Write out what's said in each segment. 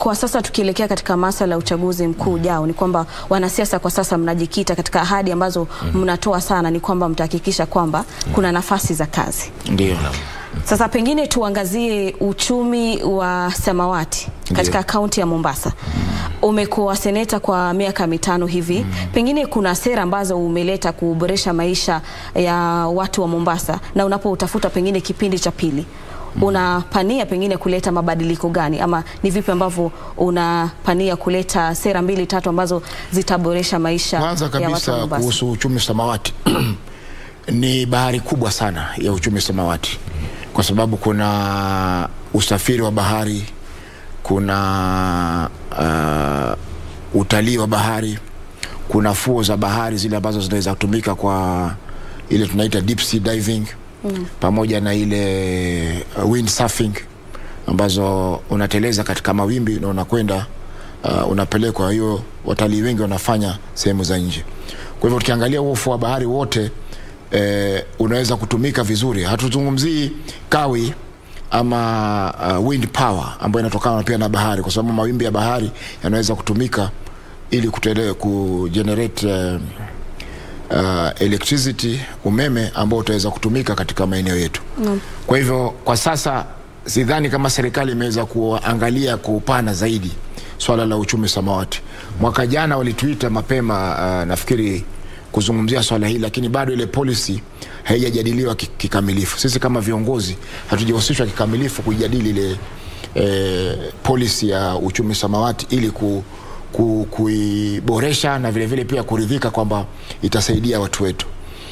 kwa sasa tukielekea katika masala ya uchaguzi mkuu ujao, ni kwamba wanasiasa kwa sasa mnajikita katika ahadi ambazo mnatoa sana, ni kwamba mtahakikisha kwamba kuna nafasi za kazi. Ndio. Sasa pengine tuangazie uchumi wa samawati katika kaunti ya Mombasa. Umekuwa seneta kwa miaka mitano hivi, pengine kuna sera ambazo umeleta kuboresha maisha ya watu wa Mombasa, na unapoutafuta pengine kipindi cha pili unapania pengine kuleta mabadiliko gani, ama ni vipi ambavyo unapania kuleta sera mbili tatu ambazo zitaboresha maisha Kwanza ya watu wa kabisa Mombasa? kuhusu uchumi samawati ni bahari kubwa sana ya uchumi samawati, kwa sababu kuna usafiri wa bahari, kuna uh, utalii wa bahari, kuna fuo za bahari zile ambazo zinaweza kutumika kwa ile tunaita deep sea diving pamoja na ile uh, windsurfing ambazo unateleza katika mawimbi na unakwenda uh, unapelekwa. Hiyo watalii wengi wanafanya sehemu za nje. Kwa hivyo tukiangalia huo ufuo wa bahari wote eh, unaweza kutumika vizuri. Hatuzungumzii kawi ama uh, wind power ambayo inatokana pia na bahari, kwa sababu mawimbi ya bahari yanaweza kutumika ili kutele, kugenerate uh, uh, electricity umeme ambao utaweza kutumika katika maeneo yetu Naam. kwa hivyo kwa sasa sidhani kama serikali imeweza kuangalia kwa upana zaidi swala la uchumi samawati. Mwaka jana walituita mapema, uh, nafikiri kuzungumzia swala hili, lakini bado ile policy haijajadiliwa ki- kikamilifu. Sisi kama viongozi hatujahusishwa kikamilifu kuijadili ile eh, policy ya uchumi samawati ili ku, ku, kuiboresha na vile vile pia kuridhika kwamba itasaidia watu wetu.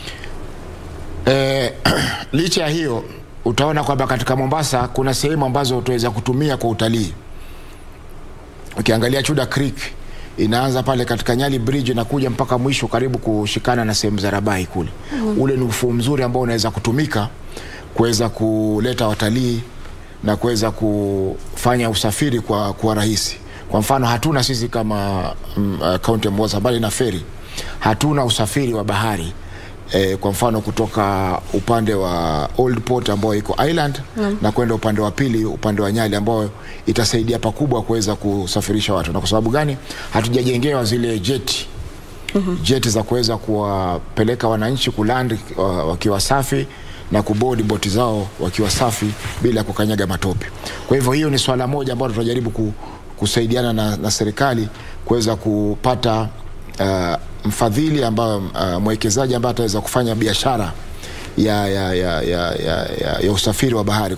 Eh, licha ya hiyo utaona kwamba katika Mombasa kuna sehemu ambazo utaweza kutumia kwa utalii. Ukiangalia Chuda Creek inaanza pale katika Nyali Bridge inakuja mpaka mwisho karibu kushikana na sehemu za Rabai kule. Ule ni ufuo mzuri ambao unaweza kutumika kuweza kuleta watalii na kuweza kufanya usafiri kwa, kwa rahisi. Kwa mfano hatuna sisi kama mm, uh, kaunti ya Mombasa bali na feri hatuna usafiri wa bahari eh, kwa mfano kutoka upande wa Old Port ambayo iko Island na kwenda upande wa pili upande wa Nyali ambayo itasaidia pakubwa kuweza kusafirisha watu. Na kwa sababu gani hatujajengewa zile jeti jeti za kuweza kuwapeleka wananchi kuland uh, wakiwa safi na kubodi boti zao wakiwa safi bila kukanyaga matope. Kwa hivyo hiyo ni swala moja ambalo tunajaribu ku, kusaidiana na, na serikali kuweza kupata uh, mfadhili ambayo uh, mwekezaji ambaye ataweza kufanya biashara ya, ya, ya, ya, ya, ya, ya usafiri wa bahari.